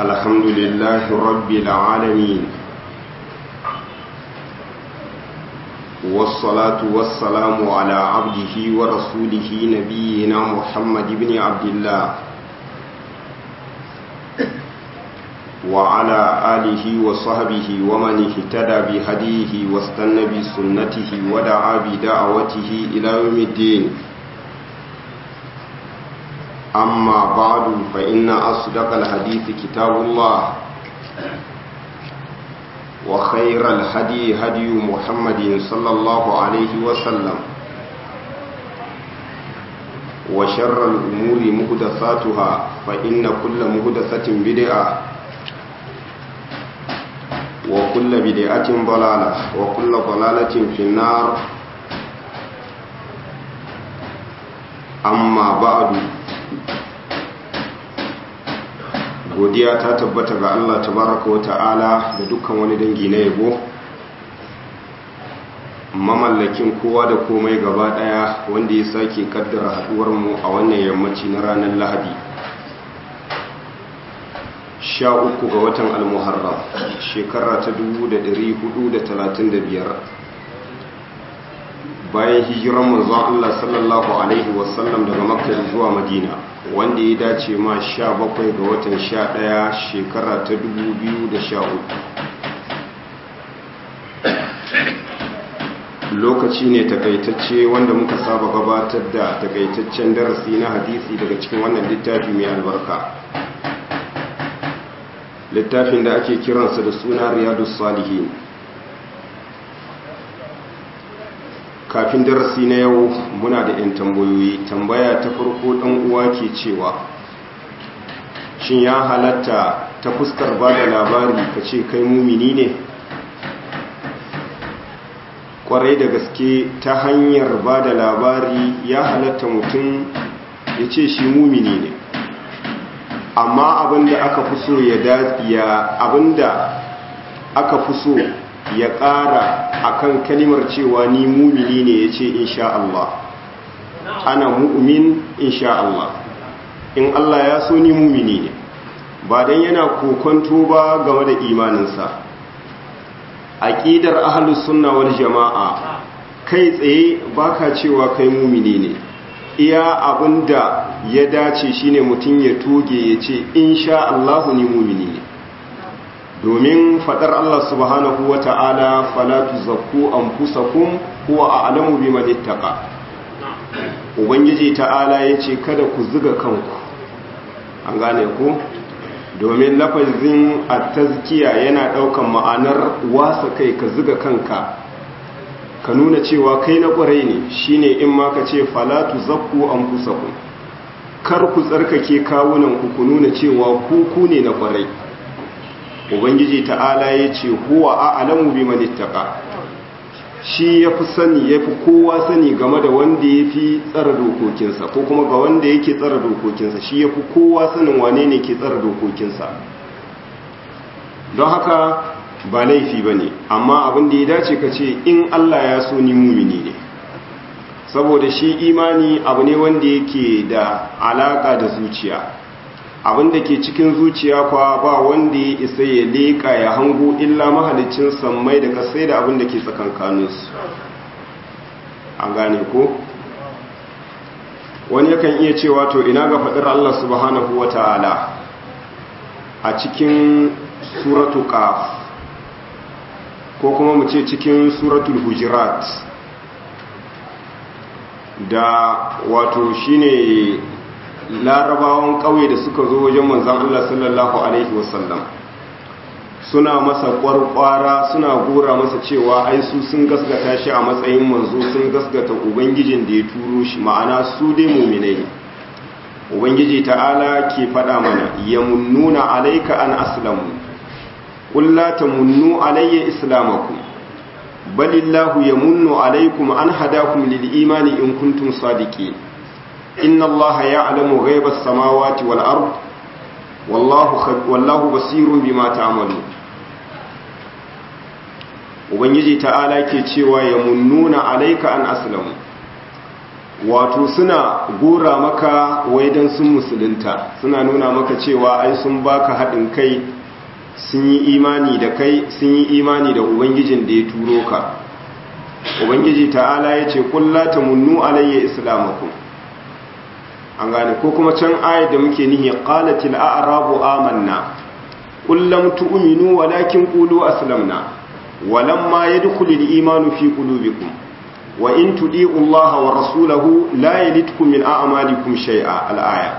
الحمد لله رب العالمين والصلاة والسلام على عبده ورسوله نبينا محمد بن عبد الله وعلى آله وصحبه ومن اهتدى بهديه واستنى بسنته ودعا بدعوته إلى يوم الدين أما بعد فإن أصدق الحديث كتاب الله وخير الهدي هدي محمد صلى الله عليه وسلم وشر الأمور مهدثاتها فإن كل مهدثة بدعة وكل بدعة ضلالة وكل ضلالة في النار أما بعد godiya ta tabbata ga Allah tabaraka wa ta'ala da dukkan wani dangi na yabo mamallakin kowa da komai gaba daya wanda ya sake kaddara haduwar mu a wannan yammaci na ranar Lahadi sha uku ga watan al-Muharram shekara ta 1435 bayan hijiran manzon Allah sallallahu alaihi wasallam daga Makka zuwa Madina wanda ya dace ma sha bakwai ga watan sha ɗaya shekara ta dubu biyu da sha uku lokaci ne takaitacce wanda muka saba gabatar da takaitaccen darasi na hadisi daga cikin wannan littafi mai albarka littafin da ake kiransa da suna riyadu salihin kafin darasi na yau muna da 'yan tambayoyi tambaya ta farko ɗan uwa ke cewa shin ya halatta ta fuskar ba da labari ka ce kai mumini ne kwarai da gaske ta hanyar ba da labari ya halatta mutum ya ce shi mumini ne amma abinda aka fi so ya dafiya abinda aka fi so ya ƙara akan kalimar cewa ni mumini ne ya ce insha Allah ana mu'min insha Allah in Allah ya so ni mumini ne ba don yana kokonto ba game da imaninsa aƙidar ahalus sunna wal jama'a kai tsaye baka cewa kai mumini ne iya abinda ya dace shine mutum ya toge ya ce insha Allah ni mumini ne domin fadar Allah subhanahu wa ta'ala falatu zakku an fusakun kuwa a alamu bi malittaka ubangiji ta'ala ya ce kada ku ziga kanku an gane ku domin lafazin a tazkiya yana ɗaukan ma'anar wasa kai ka ziga kanka ka nuna cewa kai na ƙwarai ne shine in ma ka ce falatu zakku an fusakun kar ku tsarkake kawunan ku ku nuna cewa ku ku ne na ƙwarai ubangiji ta'ala ya ce huwa a alamu bi manittaka shi ya fi sani ya fi kowa sani game da wanda ya fi tsara dokokinsa ko kuma ga wanda yake tsara dokokinsa shi ya fi kowa sanin wane ne ke tsara dokokinsa don haka ba laifi ba ne amma abin da ya dace ka ce in allah ya so ni mumini ne saboda shi imani abu ne wanda yake da alaka da zuciya abin da ke cikin zuciya kwa ba wanda ya isa ya leƙa ya hango illa mahalicin sammai da kasai da abin da ke tsakankaninsu an gane ko wani yakan iya cewa to ina ga faɗin Allah subhanahu wa ta'ala a cikin suratu qaf ko kuma mu ce cikin suratul hujurat da wato shine larabawan ƙauye da suka zo wajen manzan Allah sallallahu Alaihi wasallam suna masa ƙwarƙwara suna gora masa cewa ai su sun gasgata shi a matsayin manzo sun gasgata ubangijin da ya turo shi ma'ana su dai muminai ubangiji ta'ala ke faɗa mana ya munnuna alaika an aslamu ƙulla ta munnu alayya islamakum balillahu ya munnu alaikum an hadakum lil imani in kuntum sadiqin إن الله يعلم غيب السماوات والأرض والله, خب... والله بصير بما تعملون ubangiji ta'ala ke cewa ya munnuna alaika an aslamu wato suna gora maka wai dan sun musulunta suna nuna maka cewa ai sun baka haɗin kai sun yi imani da kai sun yi imani da ubangijin da ya turo ka ubangiji ta'ala ya ce kulla ta munnu alayya islamakum an gane ko kuma can ayat da muke nihi qalatil a'rabu amanna qul lam tu'minu walakin qulu aslamna walamma yadkhulul imanu fi qulubikum wa in tudi'u allaha wa rasulahu la yalidkum min a'malikum shay'a al-aya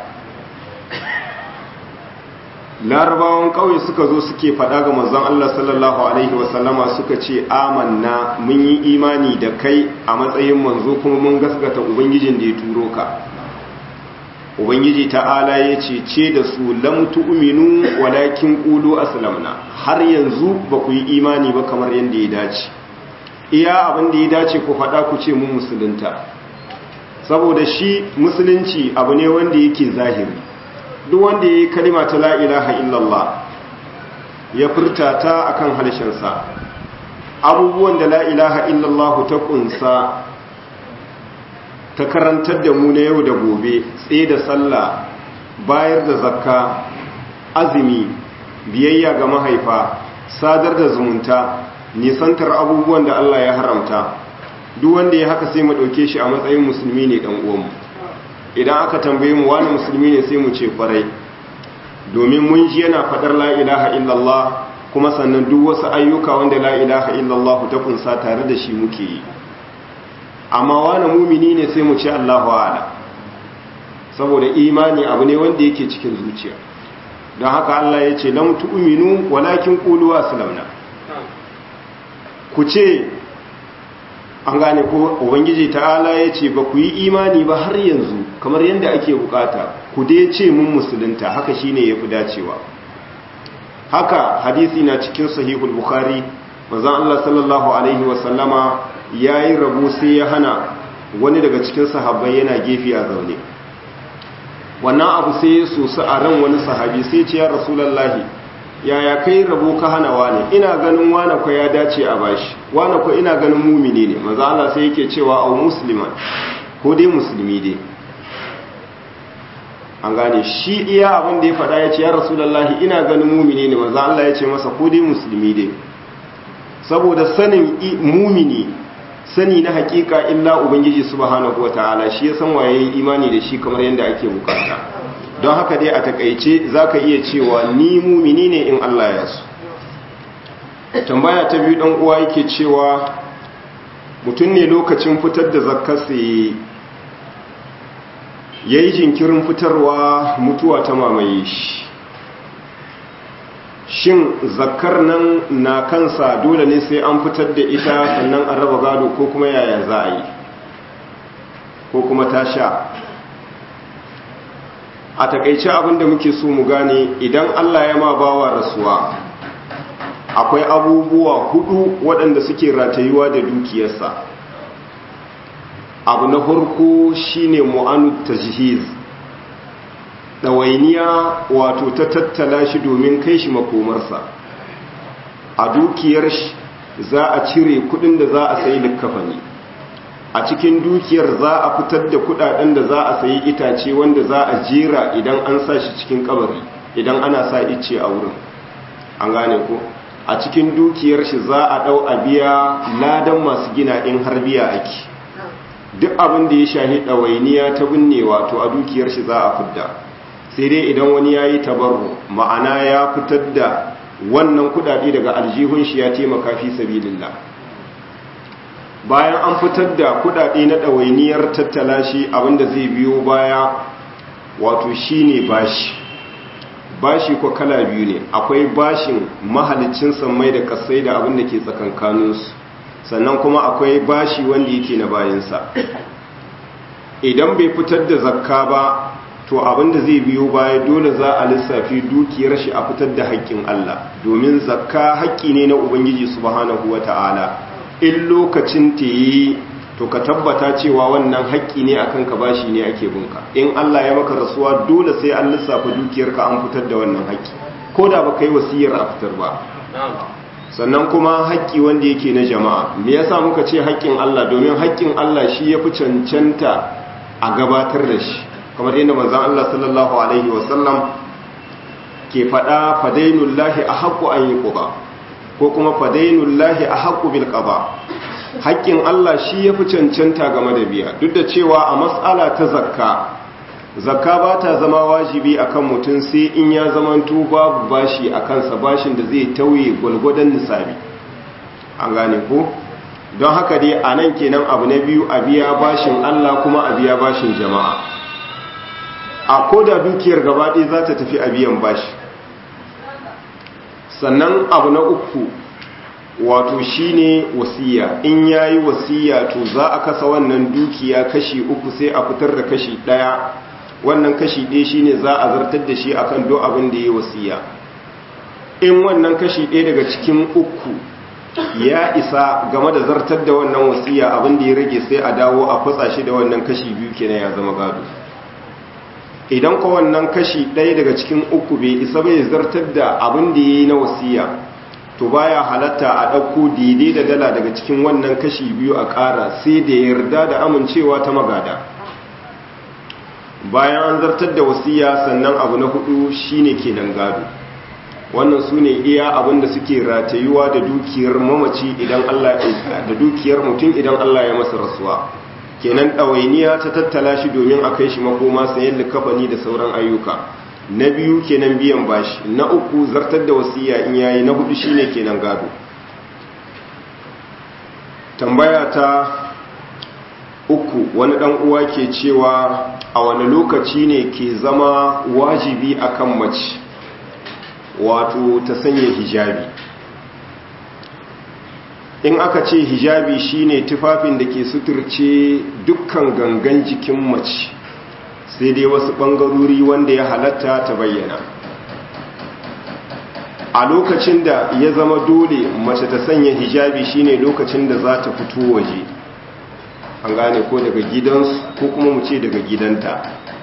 larabawan kauye suka zo suke faɗa ga manzon Allah sallallahu alaihi wasallama suka ce amanna mun yi imani da kai a matsayin manzo kuma mun gaskata ubangijin da ya turo ka ubangiji ta'ala ya ce ce da su lam tu'minu walakin qulu aslamna har yanzu ba ku yi imani ba kamar yadda ya dace iya abin da ya dace ku faɗa ku ce mun musulunta saboda shi musulunci abu ne wanda yake zahiri duk wanda ya yi kalima ta la'ilaha illallah ya furta ta akan halshensa abubuwan da la'ilaha illallah ta kunsa ta karantar da mu na yau da gobe tsaye da sallah bayar da zakka azumi biyayya ga mahaifa sadar da zumunta nisantar abubuwan da Allah ya haramta duk wanda ya haka sai mu ɗauke shi a matsayin musulmi ne ɗan uwanmu idan aka tambaye mu wani musulmi ne sai mu ce kwarai domin mun ji yana faɗar la ilaha illallah kuma sannan duk wasu ayyuka wanda la ilaha illallah ta kunsa tare da shi muke yi amma wani mumini ne sai mu ce Allahu a'ala saboda imani abu ne wanda yake cikin zuciya don haka Allah ya ce lam tu'minu walakin qulu aslamna ku ce an gane ko ubangiji ta'ala ya ce ba ku yi imani ba har yanzu kamar yadda ake bukata ku dai ce mun musulunta haka shine yafi dacewa haka hadisi na cikin sahihul bukhari manzon Allah sallallahu alaihi wa sallama yayi rabu sai ya hana wani daga cikin sahabbai yana gefe a zaune wannan abu sai ya sosu a ran wani sahabi sai ce ya rasulullahi yaya kai rabo ka hana wane ina ganin wane kwa ya dace a bashi wane kwa ina ganin mumini ne maza Allah sai yake cewa au musliman ko dai musulmi dai an gane shi iya abin da ya faɗa ya ce ya rasulullahi ina ganin mumini ne maza Allah ya ce masa ko dai musulmi dai saboda sanin mumini sani na hakika illa ubangiji subhanahu wataala shi ya san waye imani da shi kamar yadda ake bukata don haka dai a takaice za ka iya cewa ni mumini ne in Allah ya su tambaya ta biyu ɗan uwa yake cewa mutum ne lokacin fitar da zakkarsa ya yi jinkirin fitarwa mutuwa ta mamaye shi shin zakkar nan na kansa dole ne sai an fitar da ita sannan a raba gado ko kuma yaya za a yi ko kuma ta sha a takaice abinda muke so mu gane idan Allah ya ma bawa rasuwa akwai abubuwa hudu waɗanda suke ratayuwa da dukiyarsa abu na farko shine mu'anu tajhiz ɗawainiya wato ta tattala shi domin kai shi makomarsa a dukiyar shi za a cire kudin da za a sayi likkafani a cikin dukiyar za a fitar da kudaden da za a sayi itace wanda za a jera idan an sa shi cikin kabari idan ana sa ice a wurin an gane ko a cikin dukiyar shi za a dau a biya ladan masu gina in har biya ake duk abin da ya shahi ɗawainiya ta binne wato a dukiyar shi za a fidda sai dai idan wani ya yi tabarru ma'ana ya fitar da wannan kudade daga aljihun shi ya taimaka fi sabilillah bayan an fitar da kudade na ɗawainiyar tattala shi abinda zai biyo baya wato shine bashi bashi ko kala biyu ne akwai bashin mahalicin sammai da kasai da abin da ke tsakankaninsu sannan kuma akwai bashi wanda yake na bayansa idan bai fitar da zakka ba to abinda zai biyo baya dole za a lissafi dukiyar shi a fitar da haƙƙin Allah domin zakka haƙƙi ne na Ubangiji subhanahu wata'ala in lokacin ta yi to ka tabbata cewa wannan haƙƙi ne akan ka bashi ne ake bunka in Allah ya maka rasuwa dole sai an lissafa dukiyarka an fitar da wannan haƙƙi ko da baka yi wasiyar a fitar ba sannan kuma haƙƙi wanda yake na jama'a me yasa muka ce haƙƙin Allah domin haƙƙin Allah shi ya fi cancanta a gabatar da shi kamar yadda manzon Allah sallallahu alaihi wasallam ke faɗa fadainullahi a haƙƙo an yi ƙuba ko kuma fadainullahi a haƙƙo bil ƙaba haƙƙin Allah shi ya fi cancanta game da biya duk da cewa a matsala ta zakka zakka ba ta zama wajibi akan mutum sai in ya zamanto babu bashi a kansa bashin da zai tauye gwalgwadon nisabi an gane ko don haka dai a nan kenan abu na biyu a biya bashin Allah kuma a biya bashin jama'a a koda dukiyar gabaɗe za ta tafi a biyan bashi sannan abu na uku wato shine wasiya in yayi wasiya to za a kasa wannan dukiya kashi uku sai a fitar da kashi ɗaya wannan kashi ɗaya shine za a zartar da shi akan do abin da ya wasiya in wannan kashi ɗaya daga cikin uku ya isa game da zartar da wannan wasiya abin da ya rage sai a dawo a kwatsa shi da wannan kashi biyu kenan ya zama gado idan ko wannan kashi ɗaya daga cikin uku bai isa bai zartar da abin da ya yi na wasiya to baya halatta a ɗauko daidai da dala daga cikin wannan kashi biyu a ƙara sai da yarda da amincewa ta magada bayan an zartar da wasiya sannan abu na hudu shine kenan gado wannan su ne iya abin da suke ratayuwa da dukiyar mamaci idan Allah da dukiyar mutum idan Allah ya masa rasuwa kenan ɗawainiya ta tattala shi domin a kai shi makoma sayan likafani da sauran ayyuka na biyu kenan biyan bashi na uku zartar da wasiya in yayi na hudu shine kenan gado tambaya ta uku wani dan uwa ke cewa a wani lokaci ne ke zama wajibi akan mace wato ta sanya hijabi in aka ce hijabi shine tufafin da ke suturce dukkan gangan jikin mace sai dai wasu ɓangarori wanda ya halatta ta bayyana a lokacin da ya zama dole mace ta sanya hijabi shine lokacin da za ta fito waje an gane ko daga gidansu ko kuma mu ce daga gidanta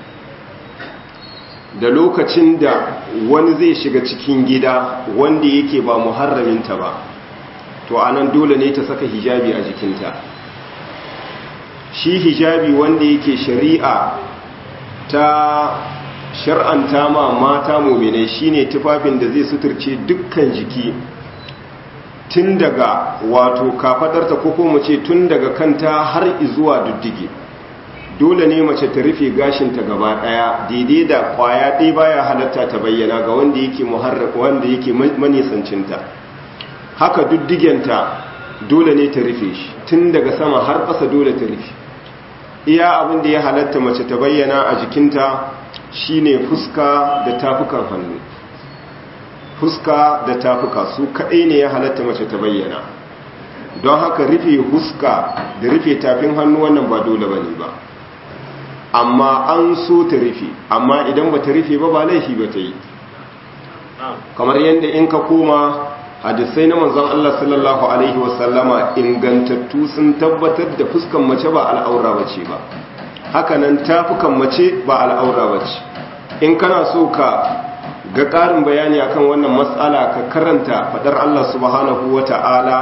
da lokacin da wani zai shiga cikin gida wanda yake ba muharraminta ba to anan dole ne ta saka hijabi a jikinta shi hijabi wanda yake shari'a ta shar'anta ma mata muminai shine tufafin da zai suturce dukkan jiki tun daga wato kafadarta ko kuma ce tun daga kanta har zuwa duddige dole ne mace ta rufe gashinta gaba daya daidai da kwaya ɗaya baya halatta ta bayyana ga wanda yake muharraka wanda yake manisancinta haka duddigenta dole ne ta rufe shi tun daga sama har ƙasa dole ta rufe iya abin da ya halatta mace ta bayyana a jikinta shine fuska da tafukan hannu fuska da tafuka su kaɗai ne ya halatta mace ta bayyana don haka rufe fuska da rufe tafin hannu wannan ba dole ba ne ba amma an so ta rufe amma idan ba ta rufe ba ba laifi ba ta yi kamar yadda in ka koma hadisai na manzon Allah sallallahu alaihi wasallama ingantattu sun tabbatar da fuskan mace ba al'aura bace ba hakanan tafukan mace ba al'aura bace in kana so ka ga ƙarin bayani akan wannan matsala ka karanta fadar Allah subhanahu wata'ala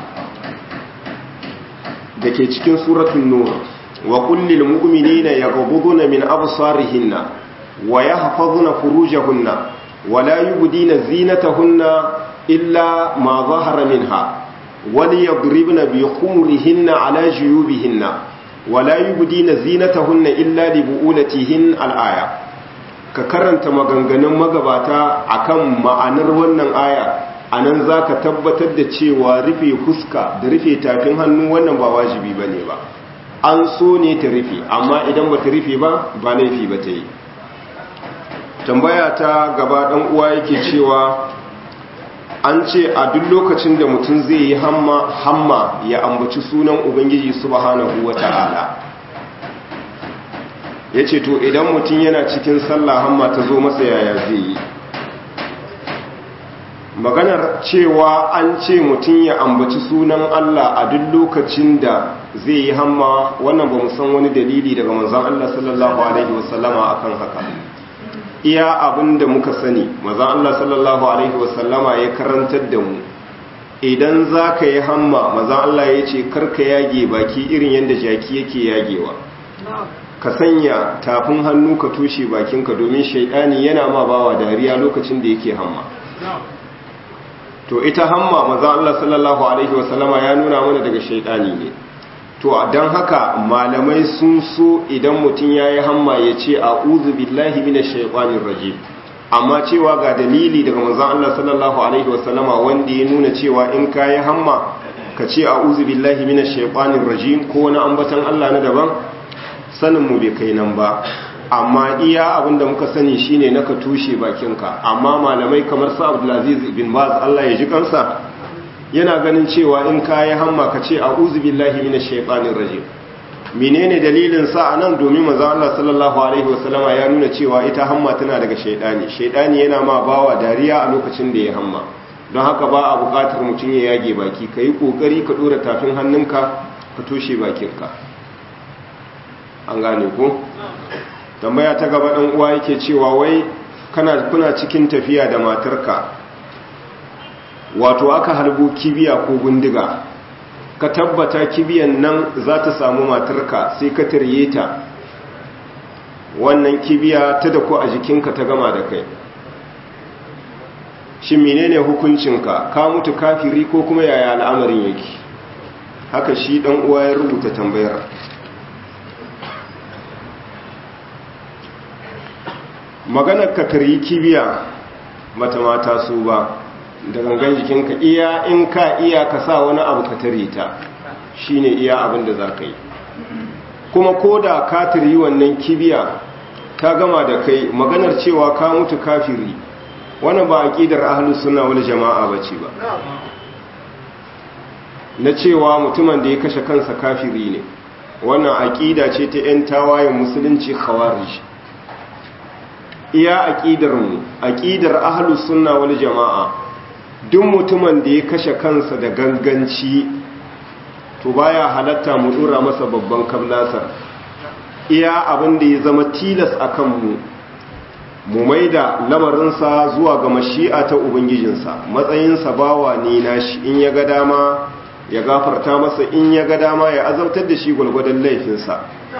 da ke cikin suratul nur wa kullil mu'minina yaghudduna min absarihinna wa yahfazuna furujahunna wa la yubdina zinatahunna إلا ما ظهر منها وليضربن بخمرهن على جيوبهن ولا يبدين زينتهن إلا لبؤولتهن الآية ka karanta maganganun magabata akan ma'anar wannan aya anan zaka tabbatar da cewa rufe fuska da rufe tafin hannu wannan ba wajibi bane ba an so ne ta rufe amma idan ba ta rufe ba ba laifi ba ta yi tambaya ta gaba dan uwa yake cewa an ce a duk lokacin da mutum zai yi hamma hamma ya ambaci sunan ubangiji subhanahu wata'ala ya ce to idan mutum yana cikin sallah hamma ta zo masa yaya zai yi maganar cewa an ce mutum ya ambaci sunan Allah a duk lokacin da zai yi hamma wannan ba san wani dalili daga manzon Allah sallallahu alaihi wasallama akan haka iya abin da muka sani mazan Allah sallallahu Alaihi wasallama ya karantar da mu idan za ka yi hamma mazan Allah ya ce karka yage baki irin yadda jaki yake yagewa ka sanya tafin hannu ka tushe bakinka domin shaidani yana ma bawa dariya lokacin da yake hamma to ita hamma maza Allah sallallahu alaihi wasallama ya nuna mana daga shaidani ne to don haka malamai sun so idan mutum ya yi hamma ya ce a uzu billahi mina shaikwanin rajim amma cewa ga dalili daga manzan Allah sallallahu alaihi wasallama wanda ya nuna cewa in ka yi hamma ka ce a uzu billahi mina shaikwanin rajim ko wani ambatan Allah na daban sanin mu bai kai nan ba amma iya abin da muka sani shine na ka tushe bakinka amma malamai kamar sa Abdulaziz ibn Baz Allah ya ji kansa yana ganin cewa in kayi hamma ka ce a'udhu billahi minash shaitanir rajim menene dalilin sa anan domin manzo Allah sallallahu alaihi wasallama ya nuna cewa ita hamma tana daga shaidani shaidani yana ma bawa dariya a lokacin da ya hamma don haka ba a buƙatar mutum ya yage baki kai kokari ka dora tafin hannunka ka toshe bakinka an gane ko tambaya ta gaba dan uwa yake cewa wai kana kuna cikin tafiya da matarka wato aka halbo kibiya ko bindiga ka tabbata kibiyan nan za ta samu matarka sai ka tarye ta wannan kibiya ta da ko a jikinka ta gama da kai shi menene hukuncinka ka mutu kafiri ko kuma yaya al'amarin yake haka shi dan uwa ya rubuta tambayar maganar ka taryi kibiya mata mata su ba da gangan jikinka iya in ka iya ka sa wani abu ka tare ta shine iya abin da za ka yi kuma ko da ka taryi wannan kibiya ta gama da kai maganar cewa ka mutu kafiri wannan ba aqidar ahlus sunna wal jama'a bace ba na cewa mutumin da ya kashe kansa kafiri ne wannan aqida ce ta yan tawayen musulunci khawarij iya aqidar mu aqidar ahlus sunna wal jama'a duk mutumin da ya kashe kansa da ganganci to baya halatta mu dora masa babban kablasar iya abin da ya zama tilas akan mu mu maida lamarinsa zuwa ga mashi'a ta ubangijinsa matsayinsa bawa ne nashi in ya ga dama ya gafarta masa in ya ga dama ya azabtar da shi gwalgwadon laifinsa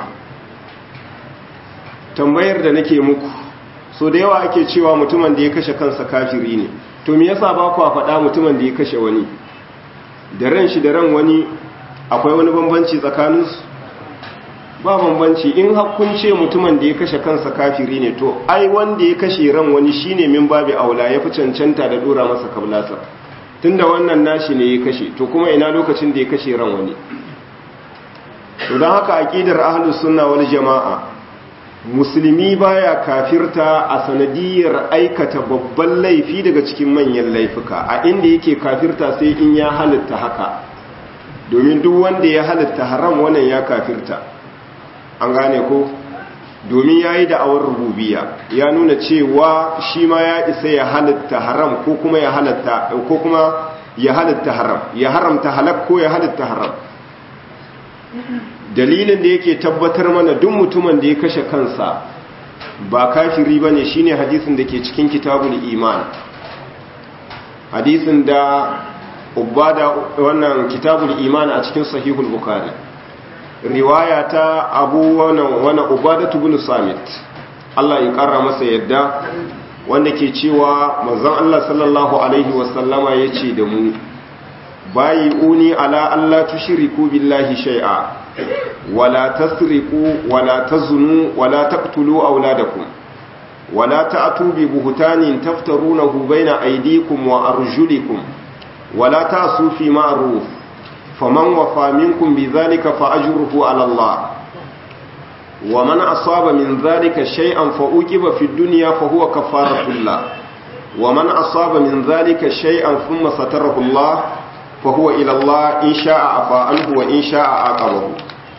tambayar da nake muku so da yawa ake cewa mutumin da ya kashe kansa kafiri ne to me yasa ba ku faɗa mutumin da ya kashe wani da ran shi da ran wani akwai wani bambanci tsakaninsu ba bambanci in hakkun ce mutumin da ya kashe kansa kafiri ne to ai wanda ya kashe ran wani shine min babi aula ya fi cancanta da dora masa kablasa tunda wannan nashi ne ya kashe to kuma ina lokacin da ya kashe ran wani to don haka aqidar ahlus sunna wal jamaa musulmi baya kafirta a sanadiyar aikata babban laifi daga cikin manyan laifuka a inda yake kafirta sai in ya halitta haka domin duk wanda ya halitta haram wannan ya kafirta an gane ko domin ya yi da'awar rububiya ya nuna cewa shi ma ya isa ya halitta haram ko kuma ya halitta ko kuma ya halitta haram ya haramta halak ko ya halitta haram dalilin da yake tabbatar mana duk mutumin da ya kashe kansa ba kafiri ba ne shine hadisin da ke cikin kitabul iman hadisin da ubada wannan kitabul iman a cikin sahihul bukhari riwaya ta abu wannan ubadatu bin samit Allah ya kara masa yadda wanda ke cewa manzon Allah sallallahu alaihi wasallama yace da mu bayi uni ala Allah tushriku billahi shay'a wala tasriqu wala tazunu wala taqtulu auladakum wala ta'tu bi buhtanin taftarunahu bayna aydikum wa arjulikum wala ta'su fi ma'ruf faman wafa minkum bidhalika fa ajruhu ala Allah wa man asaba min dhalika shay'an fa uqiba fi dunya fa huwa kafaratun la wa man asaba min dhalika shay'an thumma satarahu Allah fa huwa ila Allah in sha'a afa anhu wa in sha'a aqabahu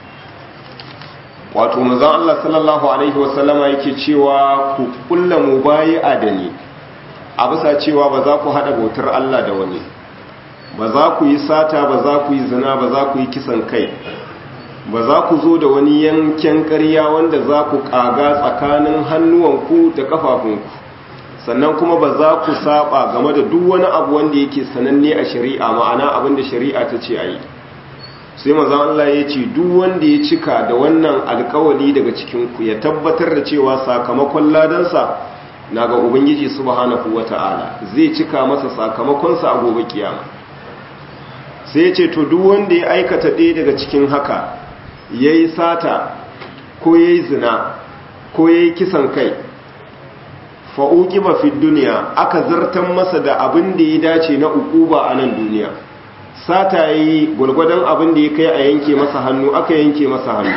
wato manzon Allah sallallahu alaihi wa sallama yake cewa ku kulla mubayi'a da ni a bisa cewa ba za ku hada bautar Allah da wani ba za ku yi sata ba za ku yi zina ba za ku yi kisan kai ba za ku zo da wani yanken ƙarya wanda za ku ƙaga tsakanin hannuwanku da ƙafafunku sannan kuma ba za ku saba game da duk wani abu wanda yake sananne a shari'a ma'ana abin da shari'a ta ce a yi sai mazan Allah ya ce duk wanda ya cika da wannan alkawali daga cikinku ya tabbatar da cewa sakamakon ladansa na ga ubangiji subhanahu wata'ala zai cika masa sakamakonsa a gobe kiyama sai ya ce to duk wanda ya aikata ɗaya daga cikin haka ya yi sata ko ya yi zina ko ya yi kisan kai fa'uki ba fi duniya aka zartan masa da abin da ya dace na ukuba a nan duniya sata ya yi gwalgwadon abin da ya kai a yanke masa hannu aka yanke masa hannu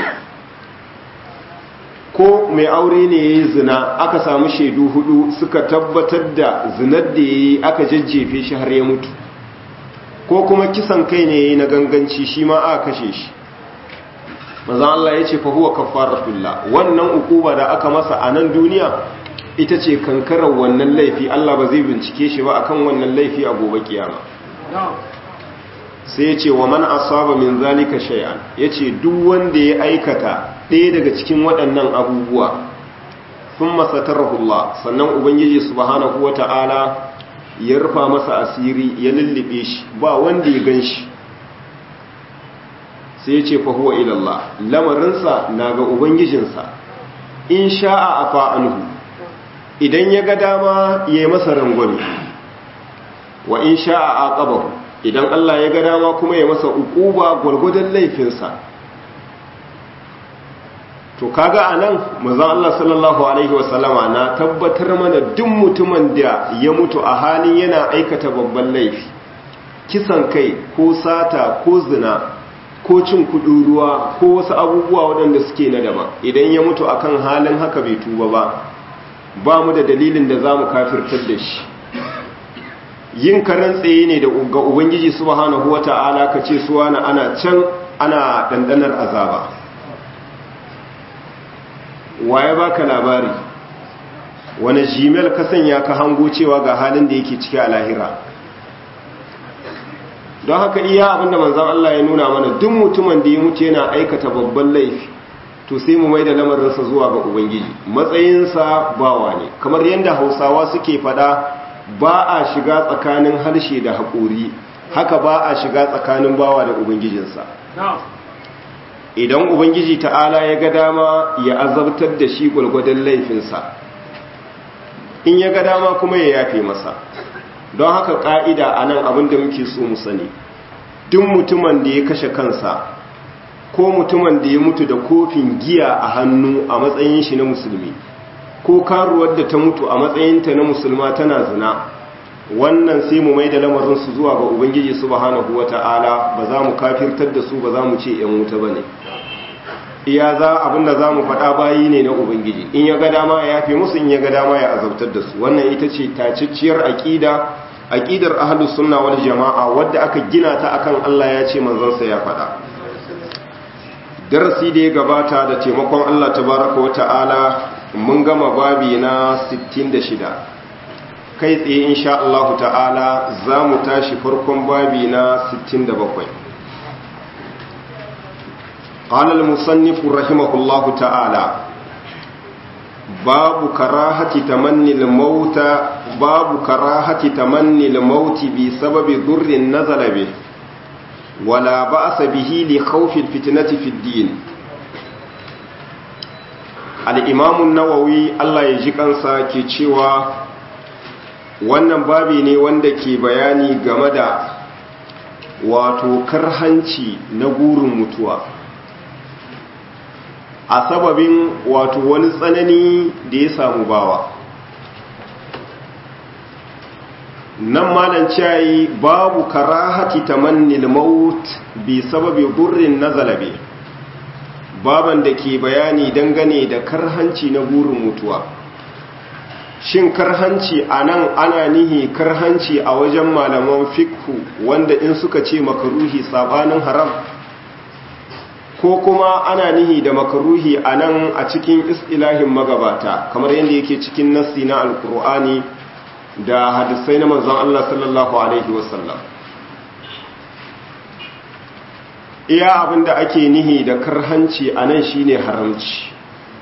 ko mai aure ne ya yi zina aka samu shaidu hudu suka tabbatar da zinar da ya yi aka jajjefe shi har ya mutu ko kuma kisan kai ne ya yi na ganganci shi ma aka kashe shi mazan Allah ya ce fahuwa kafaratullah wannan ukuba da aka masa a nan duniya ita ce kankarar wannan laifi Allah ba zai bincike shi ba akan wannan laifi a gobe kiyama sai ya ce wa man asaba min zalika shay'an yace duk wanda ya aikata ɗaya daga cikin waɗannan abubuwa thumma satarahu Allah sannan ubangiji subhanahu wata'ala ya rufa masa asiri ya lullube shi ba wanda ya ganshi sai ya ce fa huwa ila Allah lamarinsa na ga ubangijinsa in sha'a afa anhu idan ya ga dama ya yi masa rangwame wa in sha'a aqabahu idan Allah ya ga dama kuma ya masa ukuba gwargwadon laifinsa to kaga anan manzon Allah sallallahu alaihi wasallama na tabbatar mana duk mutumin da ya mutu a halin yana aikata babban laifi kisan kai ko sata ko zina ko cin kudin ruwa ko wasu abubuwa waɗanda suke na daba idan ya mutu akan halin haka bai tuba ba ba mu da dalilin da za mu kafirtar da shi yin karen tsaye ne da ga ubangiji subhanahu wata'ala ka ce suwa na ana can ana dandanar azaba waye baka labari wani gmail ka sanya ka hango cewa ga halin da yake ciki a lahira don haka iya abinda manzan Allah ya nuna mana duk mutumin da ya mutu yana aikata babban laifi to sai mu mai da lamarinsa zuwa ga ubangiji matsayinsa bawa ne kamar yadda hausawa suke fada ba a shiga tsakanin harshe da haƙori haka ba a shiga tsakanin bawa da ubangijinsa idan ubangiji ta'ala ya ga dama ya azabtar da shi gwalgwadon laifinsa in ya ga dama kuma ya yafe masa don haka ƙa'ida a nan abin da muke so mu sani duk mutumin da ya kashe kansa ko mutumin da ya mutu da kofin giya a hannu a matsayin shi na musulmi ko karuwar da ta mutu a matsayinta na musulma tana zina wannan sai mu mai da lamarinsu zuwa ga ubangiji subhanahu wata'ala ba za mu kafirtar da su ba za mu ce yan wuta ba ne iya za abinda za mu faɗa bayi ne na ubangiji in ya ga dama ya yafe musu in ya ga dama ya azabtar da su wannan ita ce tacicciyar aƙida aƙidar ahlus sunna wal jama'a wadda aka gina ta akan Allah ya ce manzon sa ya faɗa darasi da ya gabata da taimakon Allah tabaraka wa ta'ala mun gama babi na 66 kai tsaye insha Allah ta'ala za mu tashi farkon babi na 67 قال المصنف رحمه الله تعالى باب كراهة تمني الموت باب كراهة تمني الموت بسبب ضر نزل به ولا بأس به لخوف الفتنة في الدين الإمام النووي الله يجيك أنسا كي wannan babi ne wanda ke bayani game da wato karhanci na gurin mutuwa a sababin wato wani tsanani da ya samu bawa nan malan cayi babu karahati tamannil maut bi sababi burrin nazalabe baban da ke bayani dangane da karhanci na burin mutuwa shin karhanci a nan ana nihi karhanci a wajen malaman fikhu wanda in suka ce makaruhi sabanin haram ko kuma ana nihi da makaruhi a nan a cikin istilahin magabata kamar yadda yake cikin nassi na alkur'ani da hadisai na manzon Allah sallallahu alaihi wasallam iya abinda ake nihi da karhanci a nan shine haramci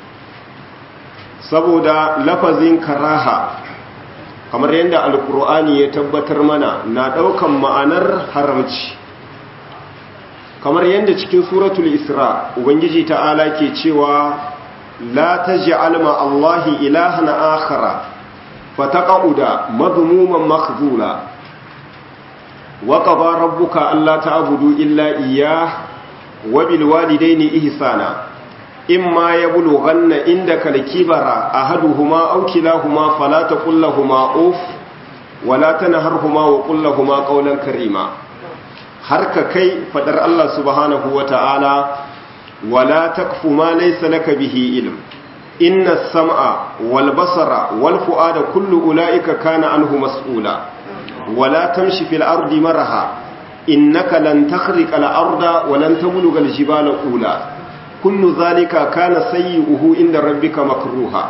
saboda lafazin karaha kamar yadda alkur'ani ya tabbatar mana na daukan ma'anar haramci kamar yadda cikin suratul isra ubangiji ta'ala ke cewa la taj'al ma allahi ilahan akhara fataqauda madhmuman makhzula wa qada rabbuka alla ta'budu illa iyyah wa bil walidayni ihsana imma yablughanna indaka al-kibara ahaduhuma aw kilahuma fala taqul lahumu uff wa la tanharhuma wa qul lahumu qawlan karima har ka kai fadar Allah subhanahu wa ta'ala wala takfu ma laysa laka bihi ilm inna sam'a wal basara wal fu'ada kullu ulaika kana anhu mas'ula wala tamshi fil ardi maraha innaka lan takhriqa al arda wa lan tabluga al jibala ula kullu zalika kana sayyi'uhu inda rabbika makruha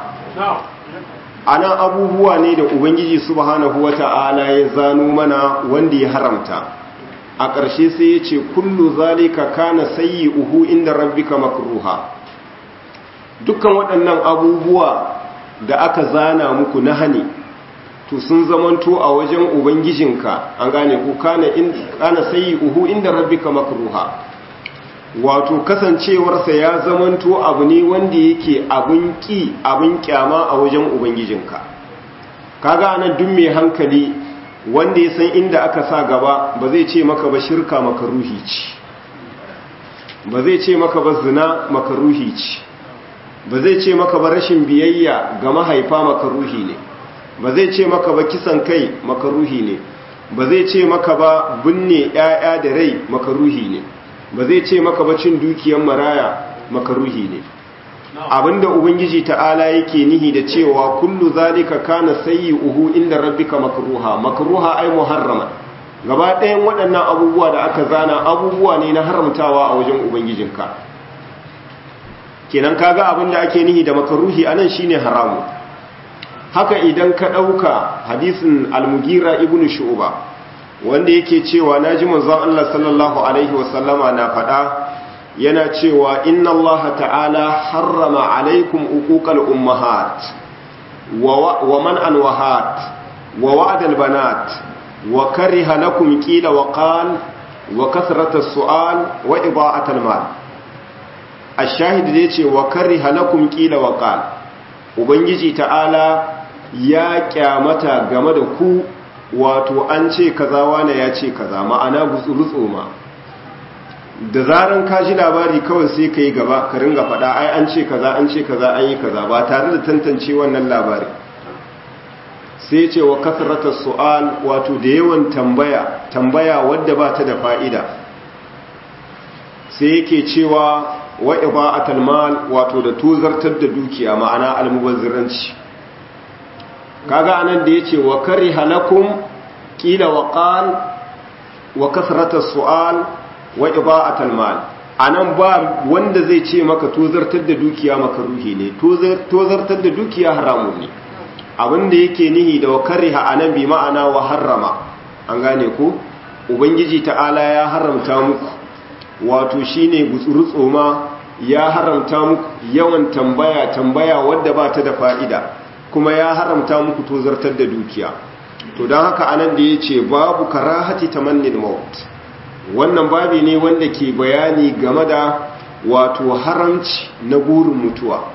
ana abubuwa ne da ubangiji subhanahu wa ta'ala ya zano mana wanda ya haramta a ƙarshe sai ya ce kullu zalika kana sayi uhu inda rabbika makruha dukkan waɗannan abubuwa da aka zana muku na hani to sun zamanto a wajen ubangijinka an gane ku kana in kana sayi uhu inda rabbika makruha wato kasancewarsa ya zamanto abu ne wanda yake abin ki abin kyama a wajen ubangijinka kaga anan duk mai hankali wanda ya san inda aka sa gaba ba zai ce maka ba shirka makaruhi ce ba zai ce maka ba zina makaruhi ce ba zai ce maka ba rashin biyayya ga mahaifa makaruhi ne ba zai ce maka ba kisan kai makaruhi ne ba zai ce maka ba binne 'ya'ya da rai makaruhi ne ba zai ce maka ba cin dukiyar maraya makaruhi ne abinda ubangiji ta'ala yake nihi da cewa kullu zalika kana sayyi'uhu inda rabbika makruha makruha ay muharrama gaba ɗayan waɗannan abubuwa da aka zana abubuwa ne na haramtawa a wajen ubangijinka kenan kaga abinda ake nihi da makruhi anan shine haramu haka idan ka ɗauka hadisin al-mugira ibnu shu'ba wanda yake cewa naji manzon Allah sallallahu alaihi wasallama na faɗa yana cewa inna Allah ta'ala harrama alaikum uquqal ummahat wa man anwahat wa wa'dal banat wa kariha lakum qila wa qal wa kasrata su'al wa ida'atal mal ash-shahid da yace wa kariha lakum qila wa qal ubangiji ta'ala ya kyamata game da ku wato an ce kaza wane ya ce kaza ma'ana gutsurutso ma da zaran ka ji labari kawai sai ka yi gaba ka ringa faɗa ai an ce kaza an ce kaza an yi kaza ba tare da tantance wannan labari sai ce wa kasrata su'al wato da yawan tambaya tambaya wadda ba ta da fa'ida sai yake cewa wa iba'atul mal wato da tuzartar da dukiya ma'ana almubazziranci kaga anan da yace wa kariha lakum qila wa qal wa kasrata su'al wa iba'atul mal anan ba wanda zai ce maka tozartar da dukiya makaruhi ne tozartar da dukiya haramun ne abinda yake nihi da wakariha anan bi ma'ana wa harrama an gane ko ubangiji ta'ala ya haramta muku wato shine gutsurutsoma ya haramta muku yawan tambaya tambaya wadda ba ta da fa'ida kuma ya haramta muku tozartar da dukiya to don haka anan da yace babu karahati tamannil maut wannan babi ne wanda ke bayani game da wato haramci na burin mutuwa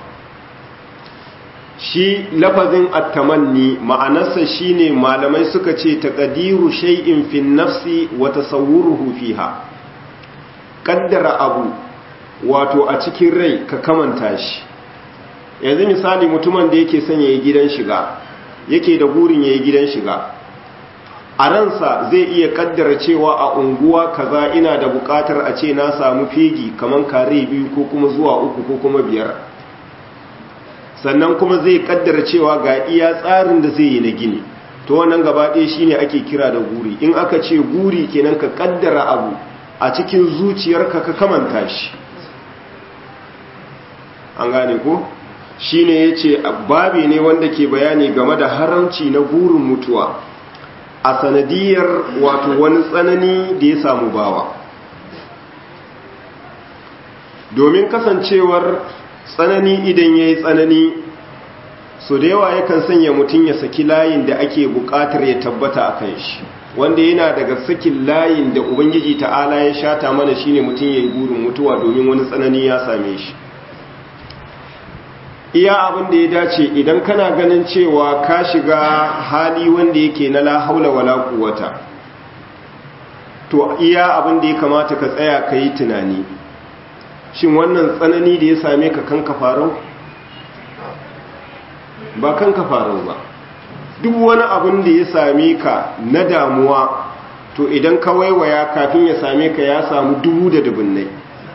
shi lafazin attamanni ma'anarsa shine malamai suka ce taqdiru shay'in fi nafsi wa tasawwuruhu fiha kaddara abu wato a cikin rai ka kamanta shi yanzu misali mutumin da yake son yayi gidan shiga yake da burin yayi gidan shiga a ransa zai iya kaddara cewa a unguwa kaza ina da bukatar a ce na samu fegi kaman kare biyu ko kuma zuwa uku ko kuma biyar sannan kuma zai kaddara cewa ga iya tsarin da zai yi na gini to wannan gaba ɗaya shine ake kira da guri in aka ce guri kenan ka kaddara abu a cikin zuciyarka ka kamanta shi an gane ko shine yace babi ne wanda ke bayani game da haramci na burin mutuwa a sanadiyar wato wani tsanani da ya samu bawa domin kasancewar tsanani idan ya yi tsanani so da yawa yakan sanya mutum ya saki layin da ake bukatar ya tabbata a kan shi wanda yana daga sakin layin da ubangiji ta'ala ya shata mana shine mutum ya yi burin mutuwa domin wani tsanani ya same shi iya abin da ya dace idan kana ganin cewa ka shiga hali wanda yake na la haula wala quwwata to iya abin da ya kamata ka tsaya ka yi tunani shin wannan tsanani da ya same ka kanka farau ba kanka farau ba duk wani abin da ya same ka na damuwa to idan ka waiwaya kafin ya same ka ya samu dubu da dubunnai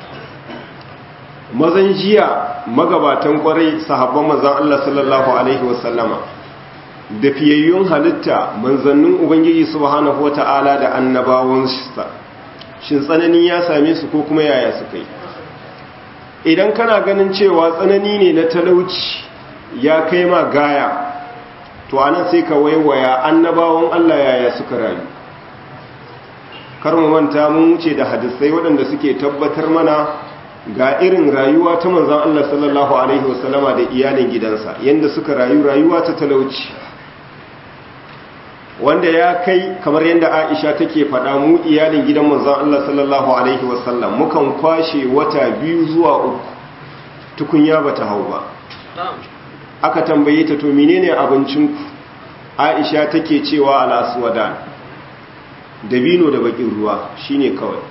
mazan jiya magabatan kwarai sahabban mazan Allah sallallahu alaihi wasallama da fiyayyun halitta manzannin ubangiji subhanahu wata'ala da annabawansa shin tsanani ya same su ko kuma yaya su kai idan kana ganin cewa tsanani ne na talauci ya kai ma gaya to anan sai ka waiwaya annabawan Allah yaya suka rayu kar mu manta mun wuce da hadisai waɗanda suke tabbatar mana ga irin rayuwa ta manzon Allah sallallahu alaihi wasallama da iyalin gidansa yanda suka rayu rayuwa ta talauci wanda ya kai kamar yadda Aisha take faɗa mu iyalin gidan manzon Allah sallallahu alaihi wasallam mukan kwashe wata biyu zuwa uku tukunya bata hau ba aka tambaye ta to menene abincinku Aisha take cewa al-aswadan dabino da bakin ruwa shine kawai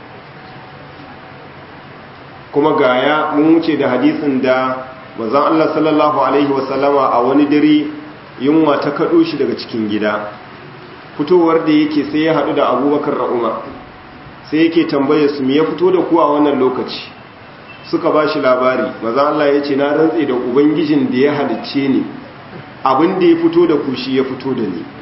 kuma gaya mun wuce da hadisin da manzon Allah sallallahu alaihi wasallama a wani dare yunwa ta kado shi daga cikin gida fitowar da yake sai ya hadu da Abubakar da Umar sai yake tambaye su me ya fito da ku a wannan lokaci suka bashi labari manzon Allah ya ce na rantse da ubangijin da ya halicce ni abin da ya fito da ku shi ya fito da ni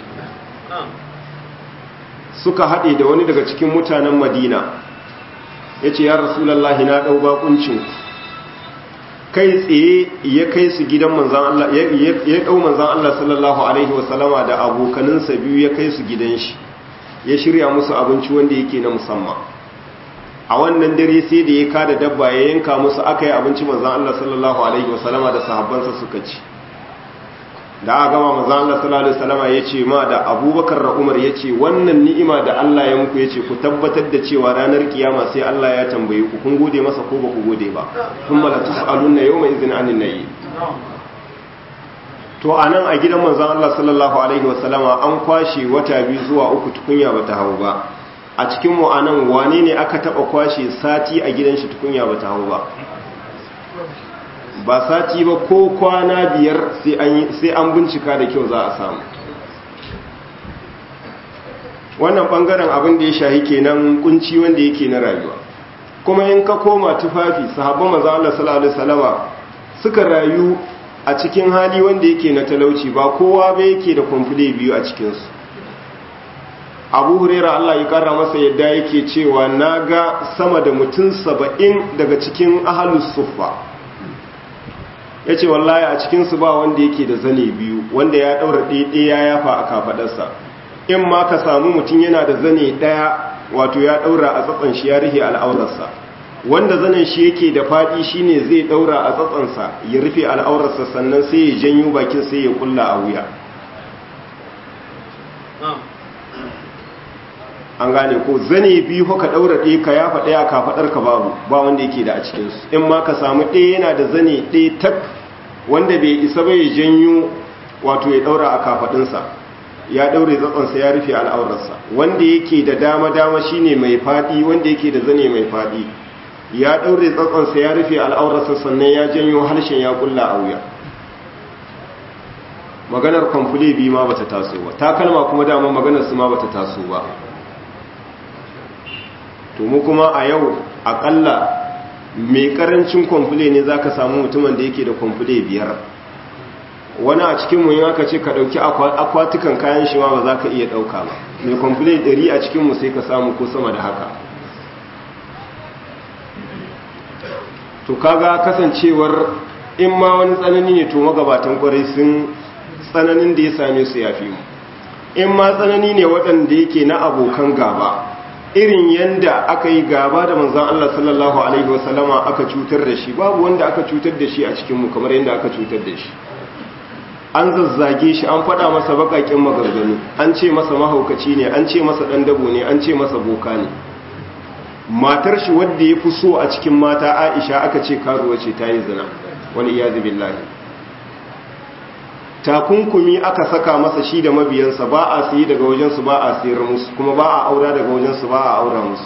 suka haɗe da wani daga cikin mutanen Madina ya ce ya rasulallahi na ɗau bakuncin kai tsaye ya kai su gidan manzan Allah ya ɗau manzan Allah sallallahu Alaihi wasallama da abokaninsa biyu ya kai su gidan shi ya shirya musu abinci wanda yake na musamman a wannan dare sai da ya kada dabba ya yanka musu aka yi abinci manzan Allah sallallahu Alaihi wasallama da sahabbansa suka ci da aka gama manzan Allah sallallahu Alaihi wasallama ya ce ma da abubakar da umar ya ce wannan ni'ima da Allah ya muku ya ce ku tabbatar da cewa ranar kiyama sai Allah ya tambaye ku kun gode masa ko ba ku gode ba kun mala tus'alunna yawma idhin anin nayi to anan a gidan manzan Allah sallallahu alaihi wasallama an kwashe wata biyu zuwa uku tukunya bata hau ba a cikin mu anan wane ne aka taba kwashe sati a gidan shi tukunya bata hau ba ba sati ba ko kwana biyar sai an bincika da kyau za a samu wannan bangaren abin da ya shahi kenan kunci wanda yake na rayuwa kuma in ka koma tufafi sahabban manzo Allah sallallahu alaihi wasallama suka rayu a cikin hali wanda yake na talauci ba kowa ba yake da kwamfule biyu a cikin su Abu Hurairah Allah ya kara masa yadda yake cewa naga sama da mutum saba'in daga cikin ahlus suffa ya ce wallahi a cikinsu ba wanda yake da zane biyu wanda ya ɗaura ɗaya ya yafa a kafaɗarsa in ma ka samu mutum yana da zane ɗaya wato ya ɗaura a tsatsan shi ya rufe al'aurarsa wanda zanen shi yake da faɗi shine zai ɗaura a tsatsansa ya rufe al'aurarsa sannan sai ya janyo bakin sai ya kulla a wuya an gane ko zane biyu ka ɗaura ɗaya ka yafa ɗaya kafaɗar ka babu ba wanda yake da a cikinsu in ma ka samu ɗaya yana da zane ɗaya tak wanda bai isa bai janyo wato ya ɗaura a kafaɗinsa ya ɗaure tsatsansa ya rufe al'aurarsa wanda yake da dama-dama shine mai faɗi wanda yake da zane mai faɗi ya ɗaure tsatsansa ya rufe al'aurarsa sannan ya janyo harshen ya kulla a wuya maganar kwamfule biyu ma bata taso ba takalma kuma dama maganar su ma bata taso ba to mu kuma a yau akalla mai karancin kwamfule ne za ka samu mutumin da yake da kwamfule biyar wani a cikinmu yin aka ce ka ɗauki akwatukan kayan shi ma ba za ka iya ɗauka ba mai kwamfule ɗari a cikinmu sai ka samu ko sama da haka to kaga kasancewar in ma wani tsanani ne to magabatan kwarai sun tsananin da ya same su ya fi mu in ma tsanani ne waɗanda yake na abokan gaba irin yanda aka yi gaba da manzan Allah sallallahu Alaihi wasallama aka cutar da shi babu wanda aka cutar da shi a cikinmu kamar yadda aka cutar da shi an zazzage shi an faɗa masa baƙaƙen maganganu an ce masa mahaukaci ne an ce masa ɗan dabo ne an ce masa boka ne matar shi wadda ya fi so a cikin mata aisha aka ce karuwa ce ta yi zina wani iya billahi takunkumi aka saka masa shi da mabiyansa ba a sayi daga wajensu ba a sayar musu kuma ba a aura daga wajensu ba a aura musu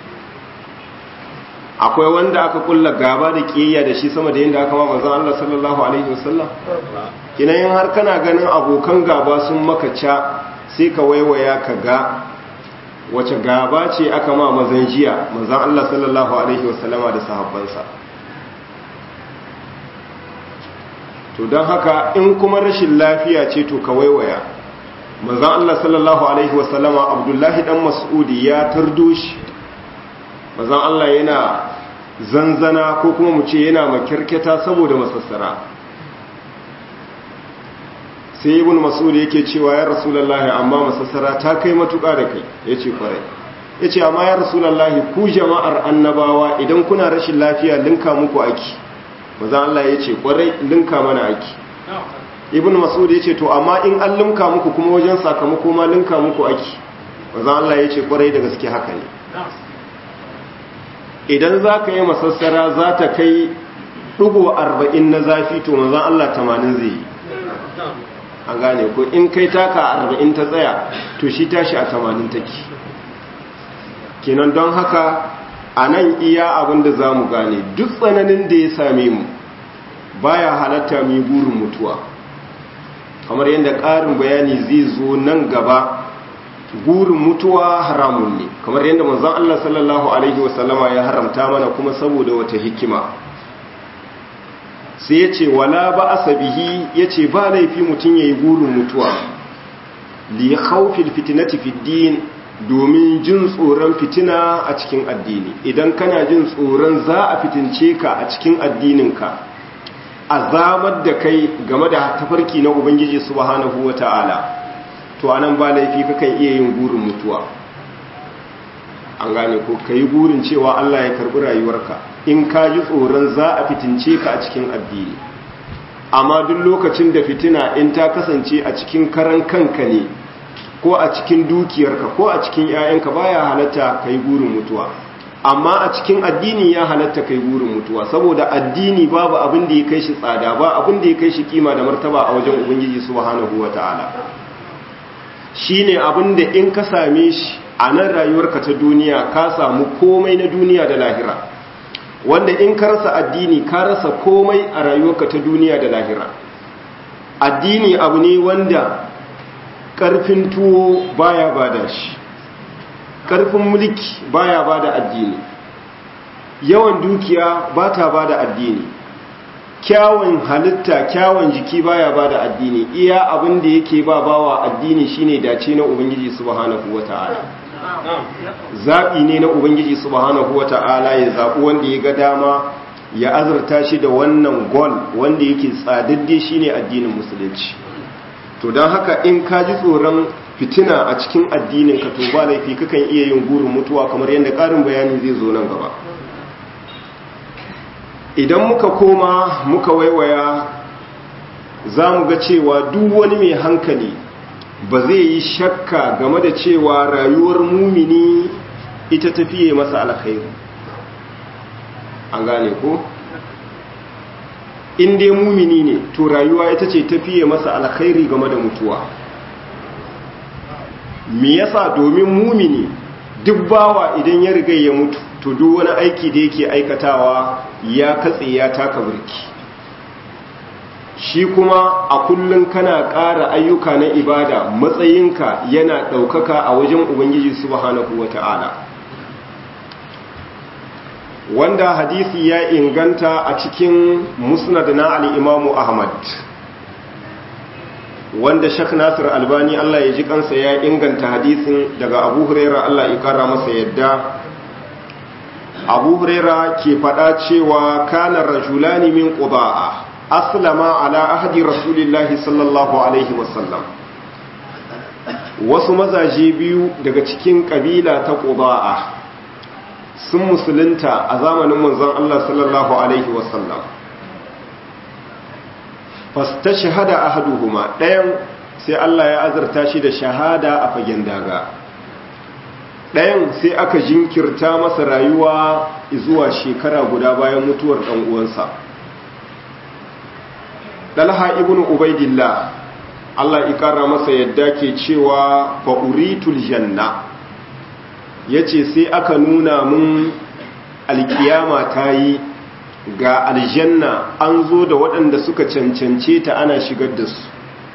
akwai wanda aka kulla gaba da kiyayya da shi sama da yadda aka ma manzon Allah sallallahu alaihi wasallam kinayin har kana ganin abokan gaba sun maka ca sai ka waiwaya ka ga wace gaba ce aka ma mazan jiya manzon Allah sallallahu alaihi wasallama da sahabbansa to don haka in kuma rashin lafiya ce to ka waiwaya manzon Allah sallallahu alaihi wasallama Abdullahi dan Mas'udi ya tardo shi manzon Allah yana zanzana ko kuma mu ce yana makirketa saboda masassara sai ibn mas'ud yake cewa ya rasulullahi amma masassara ta kai matuƙa da kai yace kwarai yace amma ya rasulullahi ku jama'ar annabawa idan kuna rashin lafiya linka muku aki manzon Allah yace kwarai linka mana aki ibn mas'ud yace to amma in an linka muku kuma wajen sakamako ma linka muku aki manzon Allah yace kwarai da gaske haka ne idan za ka yi masassara za ta kai ɗugo arba'in na zafi to manzan Allah tamanin zai yi an gane ko in kai taka arba'in ta tsaya to shi tashi a tamanin take kenan don haka a nan iya abin da za mu gane duk tsananin da ya same mu baya halatta mu burin mutuwa kamar yadda ƙarin bayani zai zo nan gaba gurin mutuwa haramun ne kamar yadda manzon Allah sallallahu alaihi wasallama ya haramta mana kuma saboda wata hikima sai yace wala ba asabihi yace ba laifi mutun yayi gurin mutuwa li khawfil fitnati fid din domin jin tsoron fitina a cikin addini idan kana jin tsoron za a fitince ka a cikin addininka azamar da kai game da tafarki na ubangiji subhanahu wataala to anan ba laifi kakan iya yin gurin mutuwa an gane ko ka yi gurin cewa Allah ya karbi rayuwarka in ka ji tsoron za a fitince ka a cikin addini amma duk lokacin da fitina in ta kasance a cikin karan kanka ne ko a cikin dukiyarka ko a cikin 'ya'yanka baya halatta ka yi gurin mutuwa amma a cikin addini ya halatta kai gurin mutuwa saboda addini babu abin da ya kai shi tsada ba abin da ya kai shi kima da martaba a wajen ubangiji subhanahu wataala shine abin da in ka same shi a nan rayuwarka ta duniya ka samu komai na duniya da lahira wanda in ka rasa addini ka rasa komai a rayuwarka ta duniya da lahira addini abu ne wanda ƙarfin tuwo baya bada shi ƙarfin mulki baya bada addini yawan dukiya ba ta bada addini kyawun halitta kyawun jiki baya bada addini iya abin da yake ba bawa addini shine dace na ubangiji subhanahu wata'ala zaɓi ne na ubangiji subhanahu wata'ala ya zaɓi wanda ya ga dama ya azurta shi da wannan gol wanda yake tsadadde shine addinin musulunci to don haka in ka ji tsoron fitina a cikin addinin ka to ba laifi kakan iya yin gurin mutuwa kamar yadda ƙarin bayani zai zo nan gaba idan muka koma muka waiwaya za mu ga cewa duk wani mai hankali ba zai yi shakka game da cewa rayuwar mumini ita tafiye masa alkhairu an gane ko in dai mumini ne to rayuwa ita ce tafiye masa alkhairi game da mutuwa me yasa domin mumini duk bawa idan ya riga ya mutu to duk wani aiki da yake aikatawa ya katse ya taka burki shi kuma a kullum kana ƙara ayyuka na ibada matsayinka yana ɗaukaka a wajen ubangiji subhanahu wata'ala wanda hadisi ya inganta a cikin musnad na al'imamu ahmad wanda shak nasir albani allah ya ji kansa ya inganta hadisin daga abu huraira allah ya kara masa yadda abu huraira ke fada cewa kanar rajulani min quda'a aslama ala ahdi rasulillahi sallallahu alaihi wasallam wasu mazaje biyu daga cikin kabila ta quda'a sun musulunta a zamanin manzon Allah sallallahu alaihi wasallam fastashhada ahaduhuma ɗayan sai Allah ya azarta shi da shahada a fagen daga ɗayan sai aka jinkirta masa rayuwa zuwa shekara guda bayan mutuwar ɗan uwansa dalha ibn ubaidillah Allah ikara masa yadda ke cewa fa uritul janna yace sai aka nuna mun alkiyama ta yi ga aljanna an zo da waɗanda suka cancance ta ana shigar da su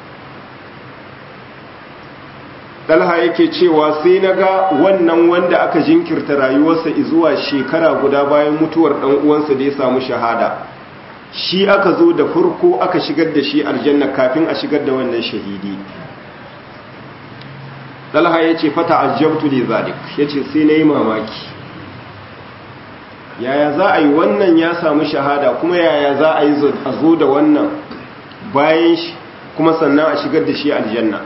dalha yake cewa sai na ga wannan wanda aka jinkirta rayuwarsa zuwa shekara guda bayan mutuwar ɗan uwansa da ya samu shahada shi aka zo da farko aka shigar da shi aljanna kafin a shigar da wannan shahidi dalha ya ce fata aljabtu li zalik ya ce sai na yi mamaki yaya za a yi wannan ya samu shahada kuma yaya za a yi a zo da wannan bayan shi kuma sannan a shigar da shi aljanna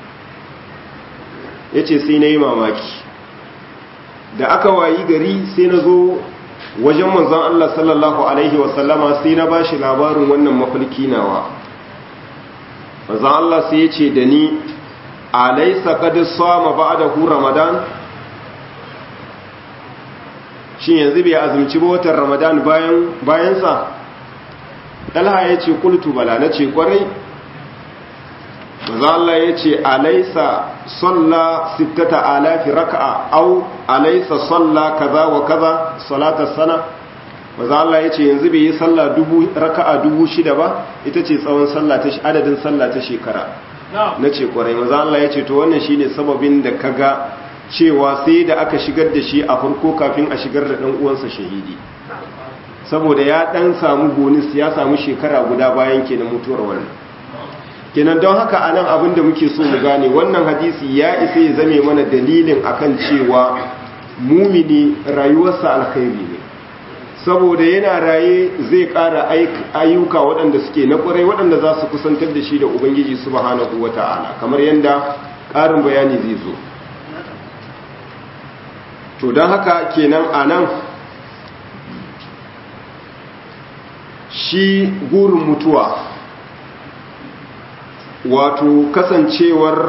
ya ce sai na yi mamaki da aka wayi gari sai na zo wajen manzon Allah sallallahu Alaihi wasallama sai na ba shi labarin wannan mafalki nawa manzon Allah sai ya ce da ni alaisa kadi sama ba da hu ramadan shi yanzu bai azumci ba watan ramadan bayansa ɗalha ya ce kultu bala na ce kwarai maza Allah ya ce alaisa salla sittata alafi raka'a au alaisa salla kaza wa kaza salatar sana maza Allah ya ce yanzu bai yi salla dubu raka'a dubu shida ba ita ce tsawon salla ta adadin salla ta shekara na ce kwarai maza Allah ya ce to wannan shine sababin da kaga cewa sai da aka shigar da shi a farko kafin a shigar da ɗan uwansa shahidi saboda ya ɗan samu bonus ya samu shekara guda bayan kenan mutuwar wannan kenan don haka a nan abinda muke so mu gane wannan hadisi ya isa ya zame mana dalilin akan cewa mumini rayuwarsa alkhairi ne saboda yana raye zai ƙara ayyuka waɗanda suke na ƙwarai waɗanda za su kusantar da shi da ubangiji subhanahu wata'ala kamar yadda ƙarin bayani zai zo to don haka kenan a nan shi gurin mutuwa wato kasancewar